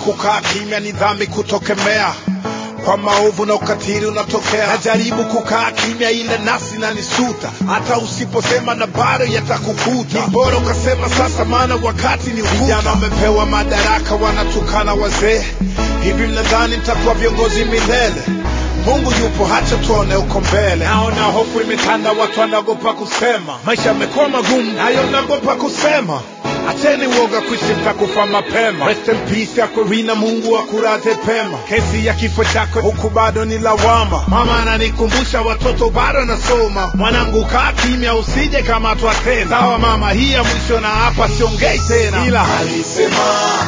kukaa kimya ni dhambi kutokemea kwa maovu na ukatili unatokea. Najaribu kukaa kimya, ile nafsi na nisuta, hata usiposema na bado yatakukuta. Ni bora ukasema sasa, maana wakati ni ukuta. Vijana wamepewa madaraka, wanatukana wazee. Hivi mnadhani mtakuwa viongozi milele? Mungu yupo, hacha tuone uko mbele. Naona hofu imetanda, watu wanaogopa kusema, maisha yamekuwa magumu, nayo naogopa kusema. Acheni uoga kuishi, mtakufa mapema. Rest in peace Aquafina, Mungu akulaze pema. Kesi ya kifo chako huku bado ni lawama. Mama ananikumbusha watoto bado nasoma. Mwanangu kaa kimya, usije kamatwa tena. Sawa mama, hii ya mwisho na hapa siongei tena, ila Alisema,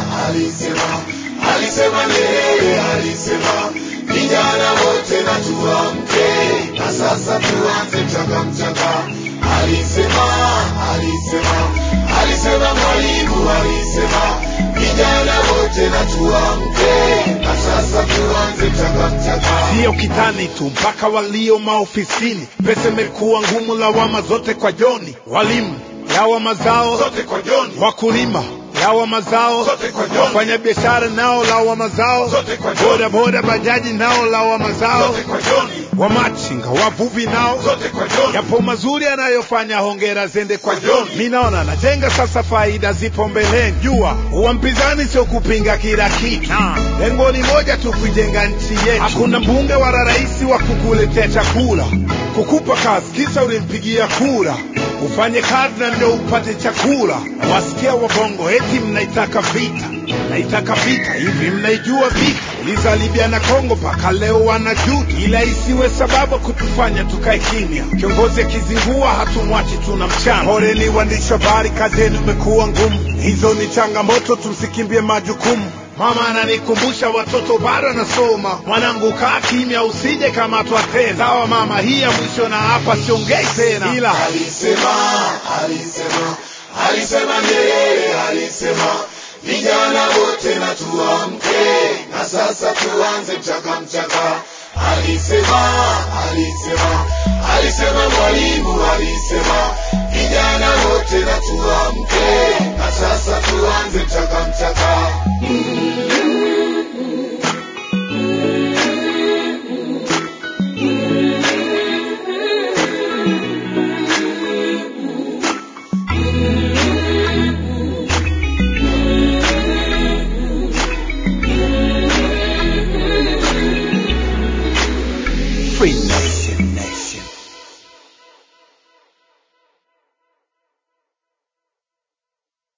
alisema, alisema Nyerere, alisema vijana wote na tuamke, na sasa tuanze mchaka mchaka. Alisema, alisema, alisema Mwalimu, alisema vijana wote na tuamke, na sasa tuanze mchaka mchaka. sio kitani tu, mpaka walio maofisini. Pesa imekuwa ngumu, lawama zote kwa Joni. Walimu lawama zao Zote kwa Joni, wakulima lawama zao, Zote kwa Joni. wafanya biashara nao lawama zao, Zote kwa Joni. boda boda bajaji nao lawama zao, zote kwa Joni, wamachinga wavuvi nao zote kwa Joni. yapo mazuri anayofanya, hongera zende kwa Kwa John. John. Mi naona najenga sasa, faida zipo mbeleni. Jua uwa mpinzani sio kupinga kila kitu, lengo ni moja tu, kuijenga nchi yetu. Hakuna mbunge wala rais wa kukuletea chakula, kukupa kazi kisa ulimpigia kura ufanye kazi na ndio upate chakula. Wasikia wabongo eti mnaitaka vita, naitaka vita hivi, mnaijua vita? Uliza Libya na Kongo, mpaka leo wanajuta, ila isiwe sababu kutufanya tukae kimya. Kiongozi akizingua hatumwachi, tuna mchana. Poleni waandishi wa habari, kazi yenu imekuwa ngumu, hizo ni changamoto, tumsikimbie majukumu. Mama ananikumbusha watoto bado nasoma, mwanangu kaa kimya, usije kamatwa tena. Sawa mama, hii ya mwisho na hapa siongei tena, ila Alisema, alisema, alisema Nyerere, alisema vijana wote na tuamke, na sasa tuanze mchaka mchaka. Alisema,